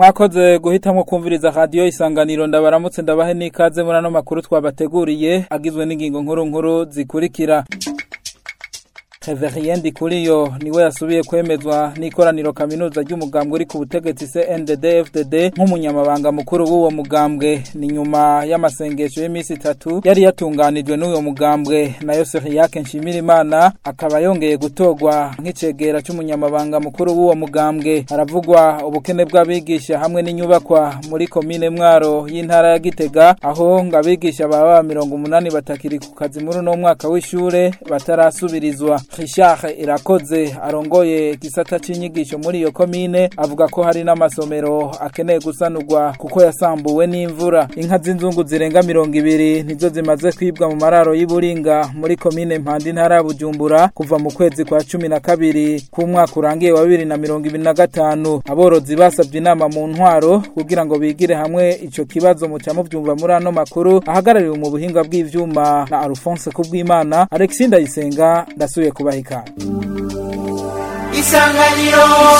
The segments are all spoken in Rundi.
mwakoze guhitamwo kumviriza radiyo isanganiro ndabaramutse ndabahe n'ikaze muri ano makuru twabateguriye agizwe n'ingingo nkuru nkuru zikurikira Reverien Ndikuriyo niwe yasubiye kwemezwa n'ikoraniro kaminuza ry'umugambwe uri ku butegetsi CNDD-FDD nk'umunyamabanga mukuru w'uwo mugambwe ni nyuma y'amasengesho y'iminsi itatu yari yatunganijwe n'uwo mugambwe nayo Seriyake Nshimirimana akaba yongeye gutorwa nk'icegera c'umunyamabanga mukuru w'uwo mugambwe haravugwa ubukene bw'abigisha hamwe n'inyubakwa muri komine Mwaro y'intara ya Gitega aho ngo abigisha baba mirongo umunani batakiri ku kazi muri uno mwaka w'ishure batarasubirizwa Richard Irakoze arongoye igisata c'inyigisho muri iyo komine avuga ko hari n'amasomero akeneye gusanurwa kuko yasambuwe n'imvura inka z'inzungu zirenga mirongo ibiri nizo zimaze kwibwa mu mararo y'Iburinga muri komine Mpanda intara ya Bujumbura kuva mu kwezi kwa cumi na kabiri k'umwaka urangiye wa bibiri na mirongo ibiri na gatanu aborozi basabye inama mu ntwaro kugira ngo bigire hamwe ico kibazo muca muvyumva muri ano makuru ahagarariwe mu buhinga bw'ivyuma na Alphonse Kubwimana Alexis Ndayisenga ndasubiye kubaha ikaze isanganiro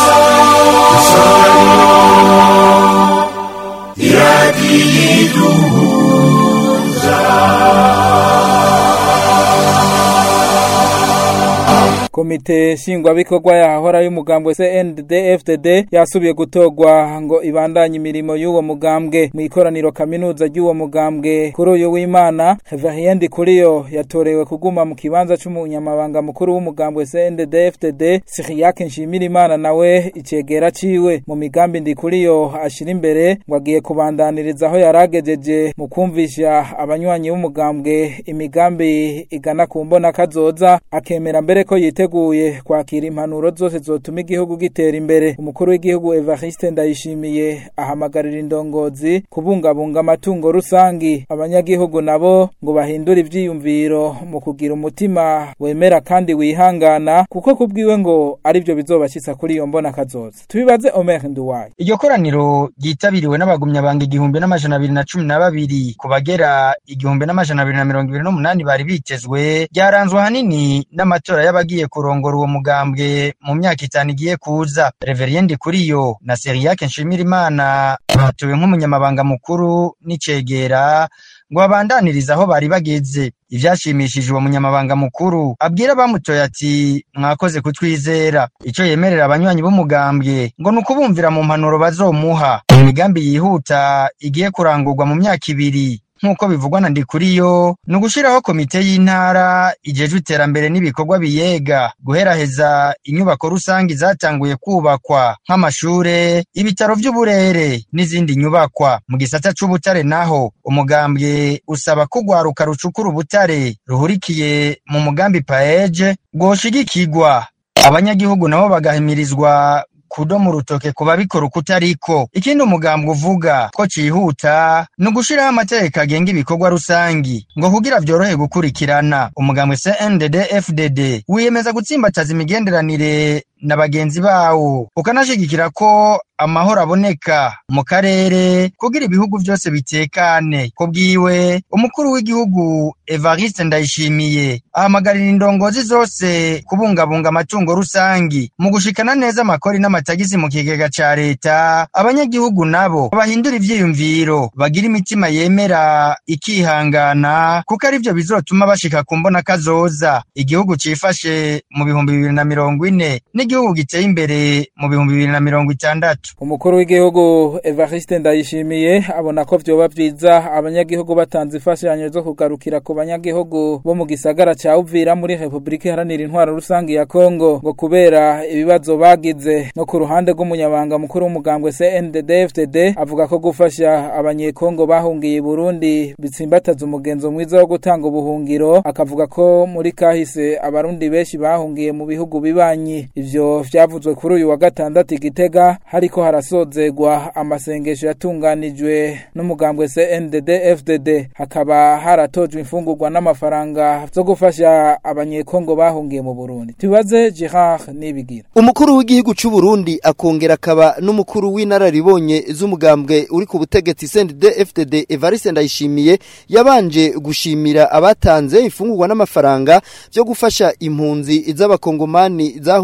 komite shingwabikorwa yahora y'umugambwe CNDD-FDD yasubiye gutorwa ngo ibandanye imirimo y'uwo mugambwe mu ikoraniro kaminuza ry'uwo mugambwe kuri uyu w'Imana Reverien Ndikuriyo yatorewe kuguma mu kibanza c'umunyamabanga mukuru w'umugambwe CNDD-FDD Siriyake Nshimirimana nawe icegera ciwe mu migambi Ndikuriyo ashira imbere ngo agiye kubandaniriza aho yaragejeje mu kumvisha abanywanyi b'umugambwe imigambi igana ku mbona kazoza akemera mbere ko yite yiteguye kwakira impanuro zose zotuma igihugu gitera imbere umukuru w'igihugu Evariste Ndayishimiye ahamagarira indongozi kubungabunga amatungo rusangi abanyagihugu nabo ngo bahindure ivyiyumviro mu kugira umutima wemera kandi wihangana kuko kubwiwe ngo arivyo bizobashitsa kuri iyo mbona kazoza tubibaze Omer Nduwaye iryo koraniro ryitabiriwe n'abagumyabanga igihumbi n'amajana abiri na cumi na babiri ku bagera igihumbi n'amajana abiri na mirongo ibiri n'umunani bari bitezwe ryaranzwe ahanini n'amatora y'abagiye kurongora uwo mugambwe mu myaka itanu igiye kuza Reverien Ndikuriyo na Seriyake Nshimirimana batowe nk'umunyamabanga mukuru n'icegera ngo babandanirize aho bari bageze ivyashimishije uwo munyamabanga mukuru abwira abamutoye ati mwakoze kutwizera ico yemerera abanywanyi b'umugambwe ngo ni ukubumvira mu mpanuro bazomuha imigambi yihuta igiye kurangurwa mu myaka ibiri nk'uko bivugwa na Ndikuriyo ni ugushiraho komite y'intara ijejwe iterambere n'ibikorwa biyega guheraheza inyubako rusangi zatanguye kubakwa nk'amashure ibitaro vy'uburere n'izindi nyubakwa mu gisata c'ubutare naho umugambwe usaba ko urwaruka rucukura ubutare ruhurikiye mu mugambi paeje rwoshigikirwa abanyagihugu nabo bagahimirizwa kudomo urutoke ku babikora uko utariko ikindi umugambwe uvuga ko cihuta ni ugushiraho amategeko agenga ibikorwa rusangi ngo kugira vyorohe gukurikirana umugambwe CNDD FDD wiyemeza gutsimbataza imigenderanire na bagenzi bawo ukanashigikira ko amahoro aboneka mu karere kugira ibihugu vyose bitekane ko bwiwe umukuru w'igihugu Evariste Ndayishimiye ahamagarira indongozi zose kubungabunga amatungo rusangi mu gushikana neza amakori n'amatagisi mu kigega ca leta abanyagihugu nabo bahindura ivyiyumviro bagira imitima yemera ikihangana kuko arivyo bizotuma bashika ku mbona kazoza igihugu cifashe mu bihumbi bibiri na mirongo ine n'igihugu giteye imbere mu bihumbi bibiri na mirongo itandatu umukuru w'igihugu Evariste Ndayishimiye abona ko vyoba vyiza abanyagihugu batanze imfashanyo zo kugarukira ku banyagihugu bo mu gisagara ca Uvira muri Republika Iharanira Intwaro Rusangi ya Kongo ngo kubera ibibazo bagize no ku ruhande rw'umunyabanga mukuru w'umugambwe CNDD-FDD avuga ko gufasha abanyekongo bahungiye Burundi bitsimbataza umugenzo mwiza wo gutanga ubuhungiro akavuga ko muri kahise abarundi benshi bahungiye mu bihugu bibanyi ivyo vyavuzwe kuri uyu wa gatandatu igitega hariko harasozegwa amasengesho yatunganijwe n'umugambwe CNDD FDD hakaba haratojwe imfungurwa n'amafaranga zo gufasha abanyekongo bahungiye mu Burundi tubaze Gerard Nibigira umukuru w'igihugu c'u Burundi akongera akaba n'umukuru w'inararibonye z'umugambwe uri ku butegetsi CNDD FDD Evariste Ndayishimiye yabanje gushimira abatanze imfungurwa n'amafaranga byo gufasha impunzi z'abakongomani zahungiye mu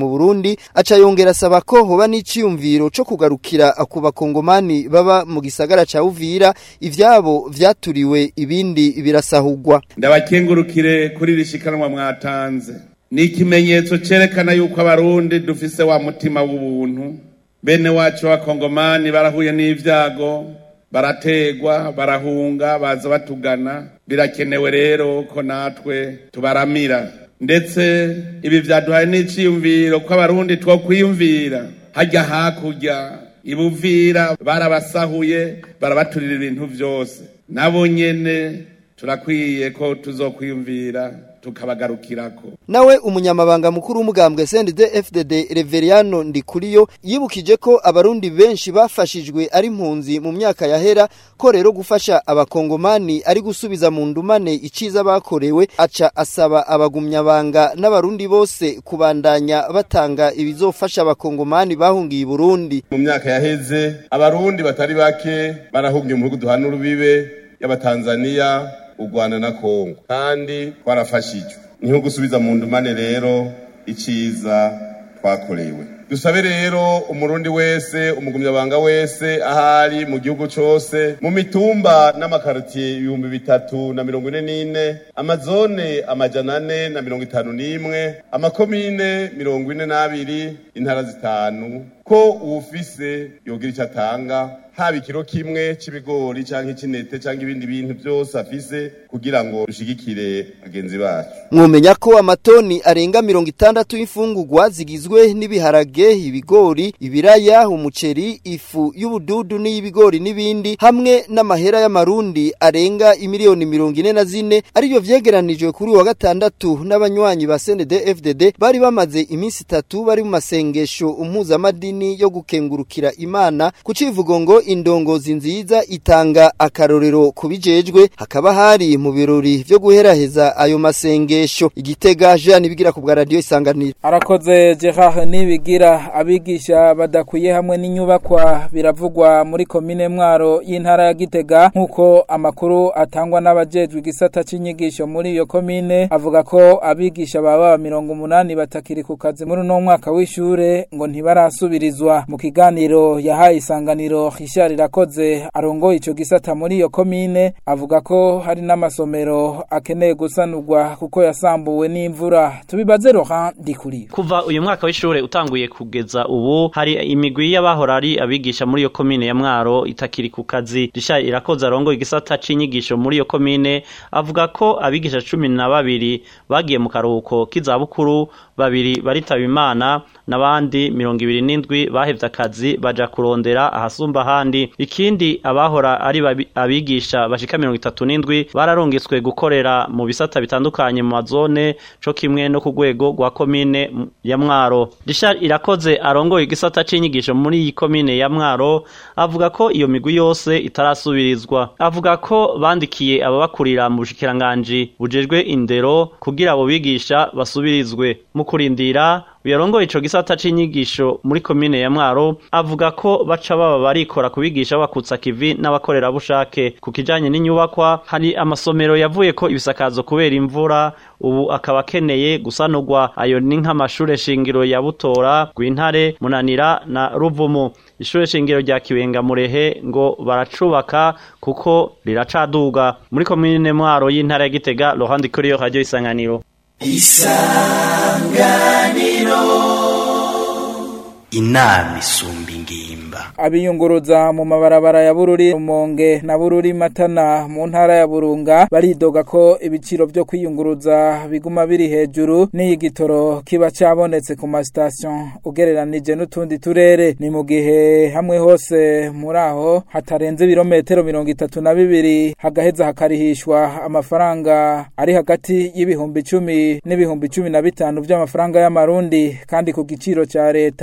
mu Burundi aca yongera asaba ko hoba n'iciyumviro co kugarukira ku bakongomani baba mu gisagara ca Uvira ivyabo vyaturiwe ibindi birasahugwa ndabakengurukire kuri rishikanwa mwatanze ni ikimenyetso cerekana yuko abarundi dufise wa mutima w'ubuntu bene wacu b'abakongomani barahuye n'ivyago barategwa barahunga baza batugana birakenewe rero ko natwe tubaramira ndetse ibi vyaduhaye n'iciyumviro ko abarundi two kwiyumvira hajya hakurya ibuvira barabasahuye barabaturira ibintu vyose nabo nyene turakwiye ko tuzokwiyumvira tukabagarukirako nawe umunyamabanga mukuru w'umugambwe CNDD FDD Reveriano Ndikuriyo yibukije ko abarundi benshi bafashijwe ari impunzi mu myaka yahera ko rero gufasha abakongomani ari gusubiza mu ndumane iciza bakorewe aca asaba abagumyabanga n'abarundi bose kubandanya batanga ibizofasha abakongomani bahungiye i Burundi mu myaka yaheze abarundi batari bake barahungiye mu bihugu duhana urubibe y'abatanzaniya u Rwanda na Kongo kandi twarafashijwe niho gusubiza mu ndumane rero iciza twakorewe dusabe rero umurundi wese umugumyabanga wese ahari mu gihugu cose mu mitumba n'amakaritiye ibihumbi bitatu na mirongo ine n'ine amazone amajana ane na mirongo itanu n'imwe amakomine mirongo ine n'abiri intara zitanu ko uwufise yogira icyo atanga haba ikiro kimwe c'ibigori canke c'intete canke ibindi bintu vyose afise kugira ngo dushigikire bagenzi bacu mwomenya ko amatoni arenga mirongo itandatu y'imfungurwa zigizwe n'ibiharage ibigori ibiraya umuceri ifu y'ubududu n'iy'ibigori n'ibindi hamwe n'amahera y'amarundi arenga imiliyoni mirongo ine na zine ariyo vyegeranijwe kuri wa gatandatu n'abanywanyi ba CNDD FDD bari bamaze iminsi itatu bari mu masengesho impuzamadini yo gukengurukira imana ku civugo ngo indongozi nziza itanga akarorero kubijejwe hakaba hari mu birori vyo guheraheza ayo masengesho igitega Jean nibigira ku bwa radio isanganiro arakoze Gerard nibigira abigisha badakwiye hamwe n'inyubakwa biravugwa muri komine mwaro y'intara ya Gitega nkuko amakuru atangwa n'abajejwe igisata c'inyigisho muri iyo komine avuga ko abigisha baba 180 batakiri ku kazi muri no mwaka w'ishure ngo ntibarasubirizwa mu kiganiro yahaye isanganiro Richard Irakoze arongoye ico gisata muri iyo komine avuga ko hari n'amasomero akeneye gusanurwa kuko yasambuwe n'imvura tubibaze Laurent Dikuri kuva uyu mwaka w'ishure utanguye kugeza ubu hari imigwi y'abahora ari abigisha muri iyo komine ya Mwaro itakiri ku kazi Richard Irakoze arongoye igisata c'inyigisho muri iyo komine avuga ko abigisha cumi na babiri bagiye mu karuhuko k'izabukuru babiri baritaba imana n'abandi mirongo ibiri n'indwi bahevye akazi baja kurondera ahasumba ahandi ikindi abahora ari abigisha bashika mirongo itatu n'indwi bararungitswe gukorera mu bisata bitandukanye mu mazone co kimwe no ku rwego rwa komine ya mwaro Richard irakoze arongoye igisata c'inyigisho muri iyi komine ya mwaro avuga ko iyo migwi yose itarasubirizwa avuga ko bandikiye ababakurira mu bushikiranganji bujejwe indero kugira abo bigisha basubirizwe mu kurindira uyarongoye ico gisata c'inyigisho muri komine ya Mwaro avuga ko baca baba barikora kubigisha bakutsa kivi n'abakorerabushake ku kijanye n'inyubakwa hari amasomero yavuye ko ibisakazo kubera imvura ubu akaba akeneye gusanurwa ayo ni nk'amashure shingiro ya Butora Gwintare Munanira na Ruvumu ishure shingiro rya Kibenga Murehe ngo baracubaka kuko riracaduga muri komine Mwaro y'intara ya Gitega Laurent Kuriyo Radio Isanganiro isanganiro inama isumba ingimba abiyunguruza mu mabarabara ya bururi rumonge na bururi matana mu ntara ya burunga baridoga ko ibiciro byo kwiyunguruza biguma biri hejuru n'iyigitoro kiba cabonetse ku masitasiyo ugereranije n'utundi turere ni mu gihe hamwe hose muri aho hatarenze ibirometero mirongo itatu na bibiri hagaheza hakarihishwa amafaranga ari hagati y'ibihumbi icumi n'ibihumbi cumi na bitanu by'amafaranga y'amarundi kandi ku giciro ca leta hata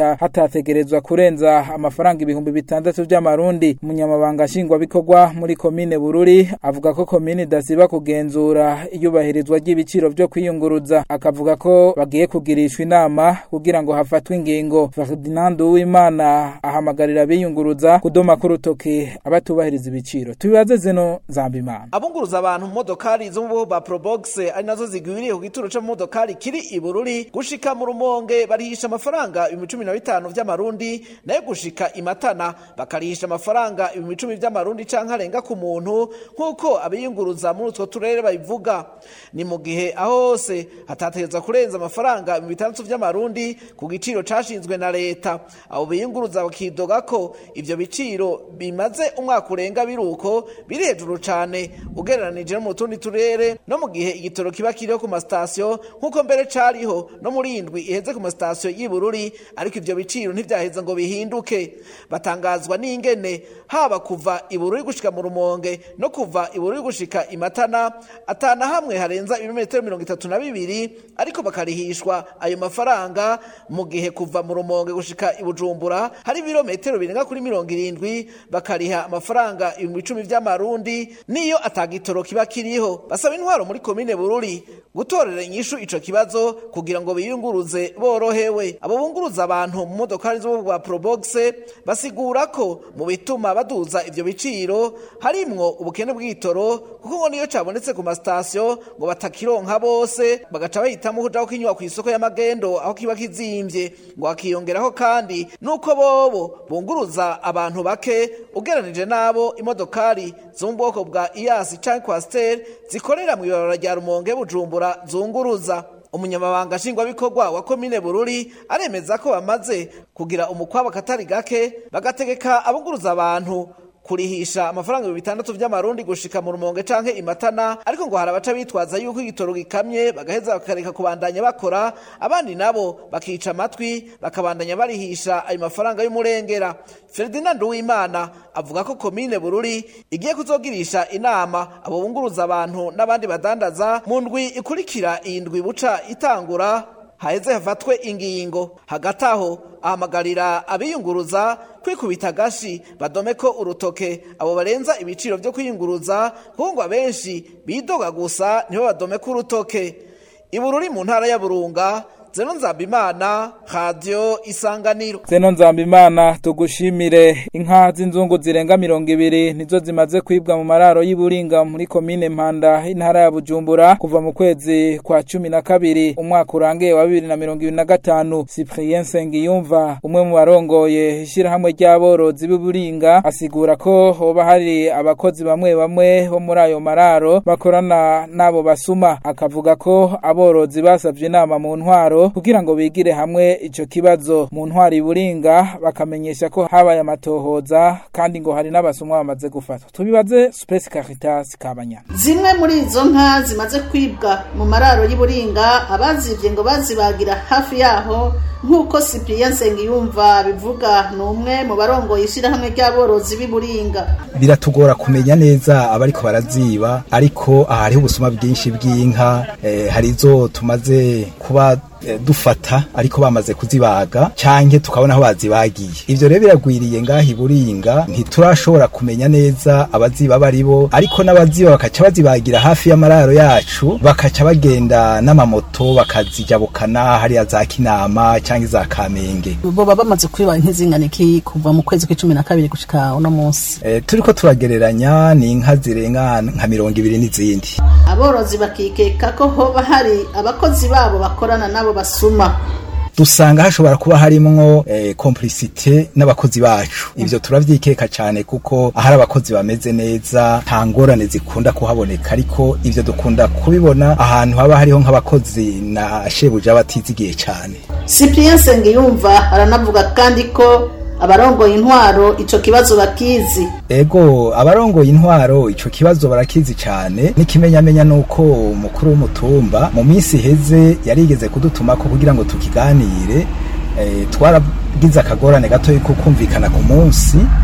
nticategerezwa kurenza amafaranga ibihumbi bitandatu vy'amarundi umunyamabanga nshingwabikorwa muri komine bururi avuga ko komine idasiba kugenzura iyubahirizwa ry'ibiciro vyo kwiyunguruza akavuga ko bagiye kugirishwa inama kugira ngo hafatwe ingingo Ferdinand Uwimana ahamagarira abiyunguruza kudoma ku rutoke abatubahiriza ibiciro tubibaze zeno Zambimana abunguruza abantu mu modokari zo mu bwoko bwa Probox ari nazo zigwiriye ku gituro cyo mu modokari kiri i Bururi gushika mu rumonge barihisha amafaranga ibihumbi cumi na bitanu vy'amarundi nayo gushika imatana bakarihisha amafaranga ibihumbi cumi vy'amarundi canke arenga ku muntu nk'uko abiyunguruza muri utwo turere babivuga ni mu gihe aho hose hatategerezwa kurenza amafaranga ibihumbi bitandatu vy'amarundi ku giciro cashinzwe na leta abo biyunguruza bakidoga ko ivyo biciro bimaze umwaka urenga biruko biri hejuru cane ugereranije no mu tundi turere no mu gihe igitoro kiba kiriho ku masitasiyo nk'uko mbere cariho no muri indwi iheze ku masitasiyo y'i Bururi ariko ivyo biciro ntivyaheza ngo bihinduke batangazwa n'ingene haba kuva i Bururi gushika mu Rumonge no kuva i Bururi gushika i Matana atana hamwe harenza ibirometero mirongo itatu na bibiri ariko bakarihishwa ayo mafaranga mu gihe kuva mu Rumonge gushika i Bujumbura hari ibirometero birenga kuri mirongo irindwi bakariha amafaranga ibihumbi icumi vy'amarundi niyo atagitoro kiba kiriho basaba intwaro muri komine Bururi gutorera inyishu ico kibazo kugira ngo biyunguruze borohewe abo bunguruza abantu mu modokari zo bwa Probox basigura ko mu bituma baduza ivyo biciro harimwo ubukene bw'itoro kuko ngo niyo cabonetse ku masitasiyo ngo batakironka bose bagaca bahitamo kuja kukinywa ku isoko y'amagendo aho kiba kizimvye ngo hakiyongeraho kandi nuko bobo bunguruza abantu bake ugeranije nabo imodokari zo mu bwoko bwa iyasi canke kwasiteri zikorera mu ibarabara rya rumonge bujumbura zunguruza umunyamabanga nshingwabikorwa wa komine bururi aremeza ko bamaze kugira umukwabo katari gake bagategeka abunguruza abantu kurihisha amafaranga ibihumbi bitandatu vy'amarundi gushika mu rumonge canke imatana ariko ngo hari abaca bitwaza yuko igitoro gikamye bagaheza bakareka kubandanya bakora abandi nabo bakica amatwi bakabandanya barihisha ayo mafaranga y'umurengera Ferdinand Uwimana avuga ko komine Bururi igiye kuzogirisha inama abo bunguruza abantu n'abandi badandaza mu ndwi ikurikira iyi ndwi buca itangura haheze hafatwe ingingo hagati aho ahamagarira abiyunguruza kwikubita agashi badome ko urutoke abo barenza ibiciro vyo kwiyunguruza kuko ngo abenshi bidoga gusa nibo badome ko urutoke ibururi mu ntara ya burunga zeno nzambimana radio isanganiro zeno nzambimana tugushimire inka z'inzungu zirenga mirongo ibiri nizo zimaze kwibwa mu mararo y'Iburinga muri komine Mpanda intara ya Bujumbura kuva mu kwezi kwa cumi na kabiri umwaka urangiye wa bibiri na mirongo ibiri na gatanu Cyprien Sengiyumva umwe mu barongoye ishirahamwe ry'aborozi b'Iburinga asigura ko hoba hari abakozi bamwe bamwe bo muri ayo mararo bakorana n'abo basuma akavuga ko aborozi basavye inama mu ntwaro kugira ngo bigire hamwe ico kibazo mu ntwari buringa bakamenyesha ko habaye amatohoza kandi ngo hari n'abasumwa bamaze gufatwa tubibaze Space Caritas kabanya zimwe muri izo nka zimaze kwibwa mu mararo y'Iburinga abazivye ngo bazibagira hafi yaho nk'uko Cyprien Nsengiyumva bivuga ni umwe mu barongoye ishirahamwe ry'aborozi b'Iburinga biratugora kumenya neza abariko baraziba ariko hariho ubusuma bwinshi bw'inka eh, hari izo tumaze kuba dufata ariko bamaze kuzibaga canke tukabona aho bazibagiye ivyo rero biragwiriye ngaha iburinga ntiturashobora kumenya neza abaziba baribo ariko n'abaziba bakaca bazibagira hafi y'amararo yacu bakaca bagenda n'amamoto bakazijabukana hariya za kinama canke za kamenge boba bamaze kwiba nk'izingana iki kuva mu kwezi kw'icumi na kabiri gushika uno munsi e, turiko turagereranya ni inka zirenga nka mirongo ibiri n'izindi aborozi bakikeka ko hoba hari abakozi babo bakorana nabo basuma dusanga hashobora kuba harimwo eh, complicité n'abakozi bacu ivyo turavyikeka cyane kuko ahari abakozi bameze neza nta ngorane zikunda kuhaboneka ariko ivyo dukunda kubibona ahantu haba hariho nk'abakozi na shebuja batizigiye cyane Cyprien Sengiyumva aranavuga kandi ko abarongoye intwaro ico kibazo bakizi ego abarongoye intwaro ico kibazo barakizi cyane n'ikimenyamenya nuko umukuru w'umutumba mu minsi iheze yarigeze kudutumako kugira ngo tukiganire e, twaragize akagorane gato yuko kumvikana ku munsi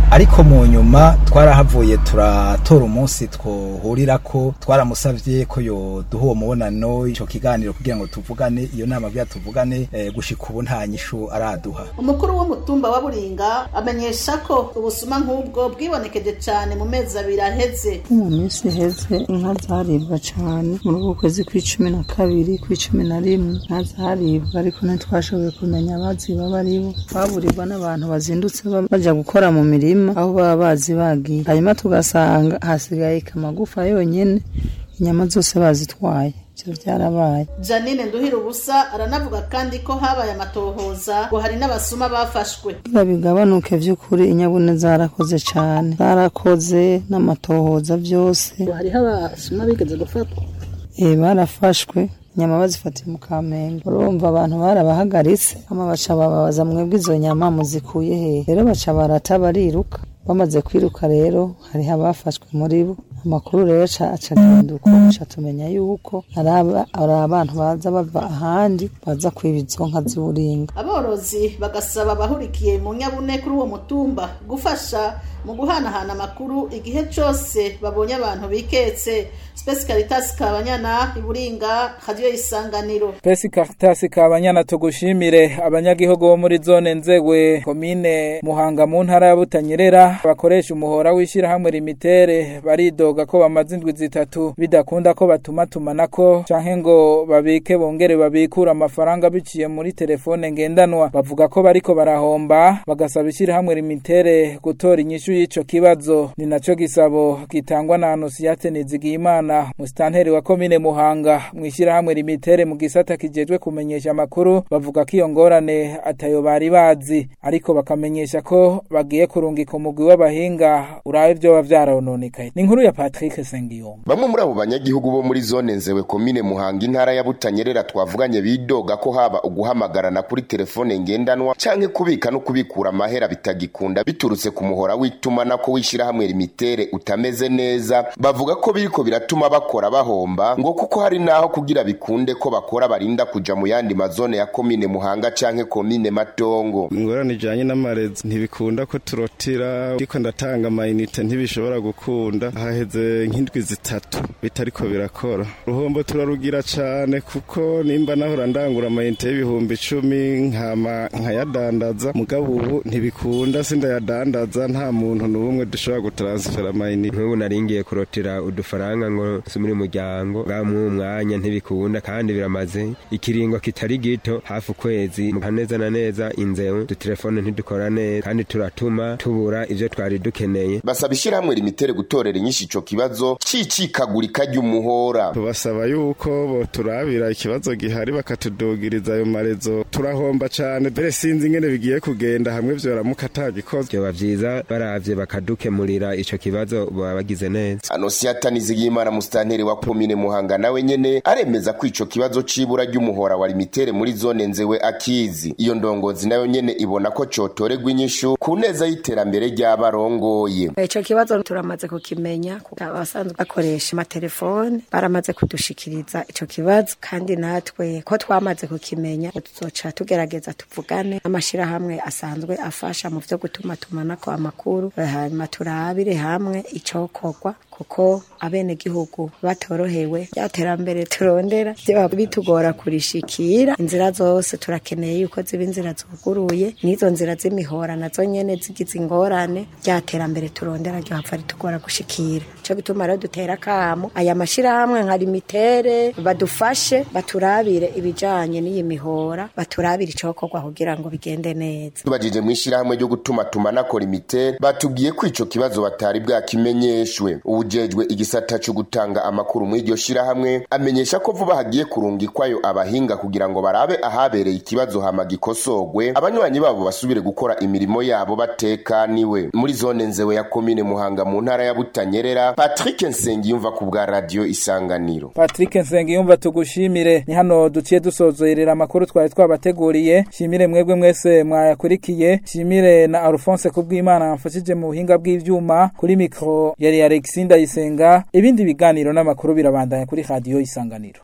ariko mu nyuma twarahavuye turatora umunsi twohurira ko twaramusavye ko yo duha uwo mubonano ico kiganiro kugira ngo tuvugane iyo nama kugira tuvugane eh, gushika ubu nta nyishu araduha umukuru w'umutumba wa buringa amenyesha ko ubusuma nk'ubwo bwibonekeje cyane mu mezi abiri aheze mu minsi iheze inka zaribwa cyane muri uku kwezi kw'icumi na kabiri kw'icumi na rimwe inka zaribwa ariko ntitwashoboye kumenya abaziba baribo baburirwa n'abantu bazindutse baja gukora mu mirima aho baba bazi bagiye hanyuma tugasanga hasigaye kamagufa yonyene inyama zose bazitwaye ivyo vyarabaye janine nduhira ubusa aranavuga kandi ko habaye amatohoza ngo hari n'abasuma bafashwe kugira bigabanuke vy'ukuri inyabune zarakoze cane zarakoze n'amatohoza vyose hariho abasuma bigeze gufatwa eh barafashwe inyama bazifatiye mu kamenge urumva abantu barabahagaritse ama baca bababaza mwebwe izo nyama muzikuye hehe rero baca barata bariruka bamaze kwiruka rero hariho abafashwe muri bo amakuru rero aca agenda uko aca tumenya yuko ari abantu baza bava ahandi baza kwiba izo nka z'uburinga aborozi bagasaba abahurikiye mu nyabune kuri uwo mutumba gufasha mu guhanahana amakuru igihe cyose babonye abantu biketse Space Caritas Kabanyana iburinga radio isanganiro Space Caritas Kabanyana tugushimire abanyagihugu bo muri zone nzegwe komine Muhanga mu ntara ya Butanyerera bakoresha umuhora wishira hamwe limitere baridoga ko bamaze indwi zitatu bidakunda ko batuma tumanako canke ngo babike bongere babikura amafaranga biciye muri telefone ngendanwa bavuga ko bariko barahomba bagasaba ishira hamwe limitere gutora inyishu y'ico kibazo ni naco gisabo gitangwa na Anosiate Nizigiyimana musitanteri wa komine Muhanga mwishira hamwe limitere mu gisata kijejwe kumenyesha amakuru bavuga ko iyo ngorane atayo bari bazi ariko bakamenyesha ko bagiye kurungika umugwi w'abahinga urabe ivyo bavyarononekaye ni inkuru ya Patrick Sengiyomba bamwe muri abo banyagihugu bo muri zone nzewe komine Muhanga intara ya Butanyerera twavuganye bidoga ko haba uguhamagarana kuri telefone ngendanwa canke kubika no kubikura amahera bitagikunda biturutse ku muhora w'itumana ko wishira hamwe limitere utameze neza bavuga ko biriko biratuma bakora bahomba ngo kuko hari naho kugira bikunde ko bakora barinda kuja mu yandi mazone ya komine Muhanga canke komine Matongo ingorane ijanye n'amarezi ntibikunda ko turotira ariko ndatanga amayinite ntibishobora gukunda haheze nk'indwi zitatu bitariko birakora uruhombo turarugira cane kuko nimba nahora ndangura amayinite y'ibihumbi icumi nkama nkayadandaza mugabo ubu ntibikunda sindayadandaza nta muntu n'umwe dushobora gutaransfera amayinite nk'ubu naringiye kurotira udufaranga ngo sumire umuryango bwamwe umwanya ntibikunda kandi biramaze ikiringo kitari gito hafi ukwezi neza na neza inzewe udutelefone ntidukora neza kandi turatuma tubura ivyo twari dukeneye basaba ishirahamwe limitere gutorera inyinshi ico kibazo c'icikagurika ry'umuhora tubasaba yuko boturabira ikibazo gihari bakatudugiriza ayo marezo turahomba cane mbere sinzi ingene bigiye kugenda hamwe vyoramuka atagikozwe vyoba vyiza baravye bakadukemurira ico kibazo baba bagize neza Anosiata Nizigiyimana musitanteri wa komine Muhanga nawe nyene aremeza ko ico kibazo c'ibura ry'umuhora wa limitere muri zone nzewe akizi iyo ndongozi nayo nyene ibona ko cotorerwa inyishu ku neza y'iterambere ry'abarongoye ico kibazo turamaze kukimenya abasanzwe bakoresha amatelefone baramaze kudushikiriza ico kibazo kandi natwe ko twamaze kukimenya tuzoca tugerageza tuvugane amashirahamwe asanzwe afasha mu vyo gutuma tumanako amakuru hanyuma turabire hamwe icokorwa kuko abenegihugu batorohewe ryaterambere turondera vyoba bitugora kurishikira inzira zose turakeneye yuko ziba inzira zuguruye n'izo nzira z'imihora nazo nyene zigize ingorane ryaterambere turondera ryo hapfa ritugora gushikira ico gituma rero dutera akamo aya mashirahamwe nka limitere badufashe baturabire ibijanye n'iyi mihora baturabire icokorwa kugira ngo bigende neza tubajije mu ishirahamwe ryo gutuma tumanako limitere batubwiye ko ico kibazo batari bwakimenyeshwe uwujejwe igisata co gutanga amakuru muri iryo shirahamwe amenyesha ko vuba hagiye kurungikwayo abahinga kugira ngo barabe ahabereye ikibazo hama gikosogwe abanywanyi babo basubire gukora imirimo yabo batekaniwe muri zone nzewe ya komine Muhanga mu ntara ya Butanyerera Patrick Nsengiyumva ku bwa radio Isanganiro Patrick Nsengiyumva tugushimire ni hano duciye dusozerera amakuru twari twabateguriye shimire mwebwe mwese mwayakurikiye shimire na Alphonse kubw'Imana amfashije mu buhinga bw'ivyuma kuri mikro yari Alexinda Isenga ibindi biganiro n'amakuru birabandanya kuri radio Isanganiro